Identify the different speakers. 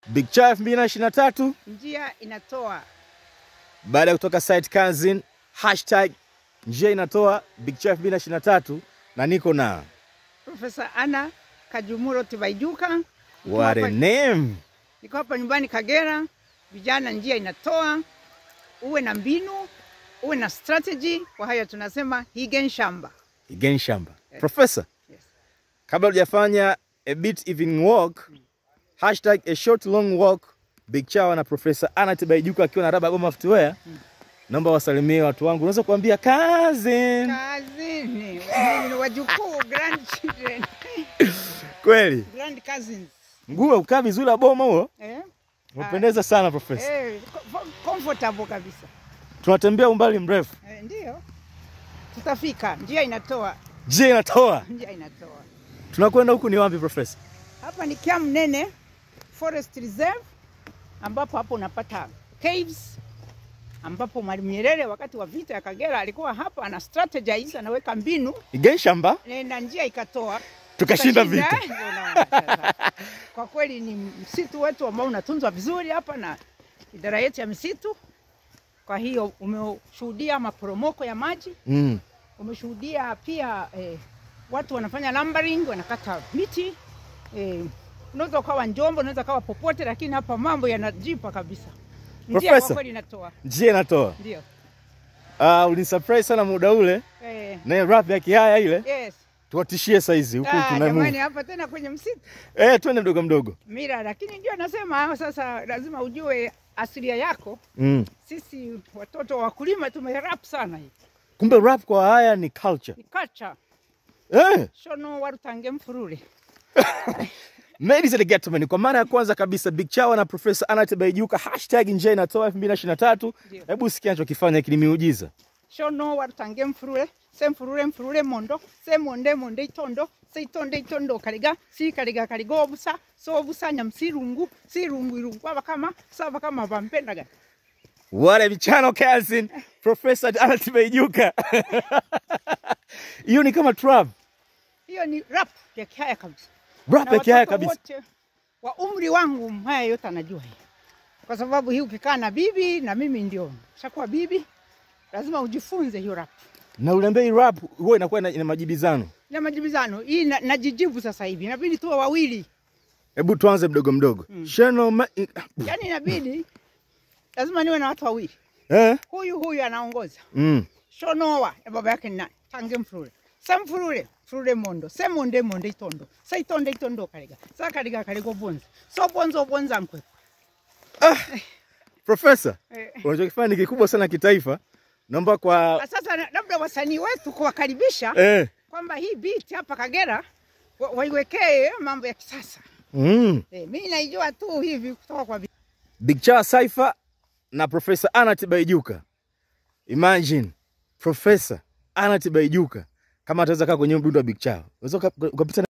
Speaker 1: Big Cha 2023
Speaker 2: njia inatoa
Speaker 1: baada ya kutoka site cousin hashtag njia inatoa Big Cha 2023 na niko na
Speaker 2: Profesa Anna Kajumuro Tibaijuka. Niko
Speaker 1: what a
Speaker 2: hapa-
Speaker 1: name.
Speaker 2: Niko hapa nyumbani Kagera. Vijana, njia inatoa, uwe na mbinu, uwe na strategy. Kwa hayo tunasema hige shamba.
Speaker 1: Again shamba. Professor,
Speaker 2: Yes.
Speaker 1: kabla hujafanya a bit even walk hashtag a short long walk Big Chawa na Professor Anna Tibaijuka akiwa na Raba Goma Footwear. Naomba wasalimie watu wangu. Unaweza kuambia cousin.
Speaker 2: Kazini ni wajukuu, grandchildren,
Speaker 1: Kweli.
Speaker 2: grand cousins.
Speaker 1: Mguu ukaa vizuri wa boma huo.
Speaker 2: Eh?
Speaker 1: Umependeza sana Professor.
Speaker 2: Eh, co- comfortable kabisa.
Speaker 1: Tunatembea umbali mrefu.
Speaker 2: Eh, ndio tutafika, njia inatoa,
Speaker 1: Je, inatoa?
Speaker 2: njia inatoa.
Speaker 1: Tunakwenda huku ni wapi Professor?
Speaker 2: Hapa ni Kiamnene Forest Reserve, ambapo hapo unapata caves, ambapo Mwalimu Nyerere wakati wa vita ya Kagera alikuwa hapa ana strategize, anaweka mbinu
Speaker 1: Again shamba.
Speaker 2: eh, na njia ikatoa
Speaker 1: Tukashinda
Speaker 2: Tukashinda,
Speaker 1: vita.
Speaker 2: ndio unaona sasa. Kwa kweli ni msitu wetu ambao unatunzwa vizuri hapa na idara yetu ya misitu. Kwa hiyo umeshuhudia maporomoko ya maji,
Speaker 1: Mm.
Speaker 2: umeshuhudia pia eh, watu wanafanya lumbering, wanakata miti eh, unaweza ukawa Njombe, unaweza ukawa popote, lakini hapa mambo yanajipa kabisa. Njia
Speaker 1: Professor.
Speaker 2: kwa kweli inatoa,
Speaker 1: Je, inatoa?
Speaker 2: ndio
Speaker 1: Ah, ulinisurprise sana muda ule
Speaker 2: eh,
Speaker 1: na rap ya kihaya ile.
Speaker 2: yes.
Speaker 1: Tuwatishie saizi huku
Speaker 2: Ah,
Speaker 1: tuna
Speaker 2: jamani,
Speaker 1: move.
Speaker 2: hapa tena kwenye msitu
Speaker 1: Eh, twende mdogo mdogo.
Speaker 2: mira, lakini ndio nasema sasa, lazima ujue asilia yako.
Speaker 1: Mm.
Speaker 2: Sisi watoto wa wakulima tumerap sana, hii
Speaker 1: Kumbe rap kwa haya ni culture.
Speaker 2: ni culture.
Speaker 1: Eh,
Speaker 2: Shono warutange mfurule
Speaker 1: ladies and gentlemen, kwa mara ya kwanza kabisa Big Chawa na Professor Anna Tibaijuka hashtag njia inatoa 2023.
Speaker 2: Ndio.
Speaker 1: Hebu sikia anachokifanya kini miujiza.
Speaker 2: shono warutange mfurule se mfurule mfurule mondo se monde monde itondo se itonde itondo kaliga si kaliga kaliga obusa so obusa nyamsirungu sirungu irungu abakama sabakama bampendaga
Speaker 1: What a channel cousin Professor Anna Tibaijuka. Hiyo ni kama trap.
Speaker 2: hiyo ni rap ya kihaya kabisa
Speaker 1: Rap
Speaker 2: Na
Speaker 1: ya kihaya
Speaker 2: watoto
Speaker 1: kabisa.
Speaker 2: wote wa umri wangu haya yote anajua hii, kwa sababu hii ukikaa na bibi na mimi ndio shakuwa bibi, lazima ujifunze hiyo rap
Speaker 1: Na uliambia hii rap huwa inakuwa ina, ina majibizano.
Speaker 2: na majibizano hii na, najijibu sasa hivi, inabidi tuwe wawili,
Speaker 1: Hebu tuanze mdogo mdogo. Sheno ma...
Speaker 2: yani inabidi lazima niwe na watu wawili,
Speaker 1: eh?
Speaker 2: huyu huyu anaongoza
Speaker 1: Mm.
Speaker 2: shonowa ya baba yake ni nani? Tange mfurule sa mfurule mfurule mondo se monde monde itondo sa itonde itondo kaliga sa kaliga kaliga obonza so bonza obonza nkwepo
Speaker 1: Professor,
Speaker 2: eh.
Speaker 1: unachokifanya ni kikubwa sana kitaifa. Naomba kwa
Speaker 2: Na Sasa na- labda wasanii wetu kuwakaribisha
Speaker 1: eh.
Speaker 2: kwamba hii beat hapa Kagera wa- waiwekee mambo ya kisasa.
Speaker 1: mm.
Speaker 2: Eh, mimi naijua tu hivi kutoka kwa vi-
Speaker 1: Big Cha Cypher na Professor Anna Tibaijuka. Imagine Professor Anna Tibaijuka kama ataweza kaa kwenye mdundo wa Big Cha. Unaweza uka- ukapita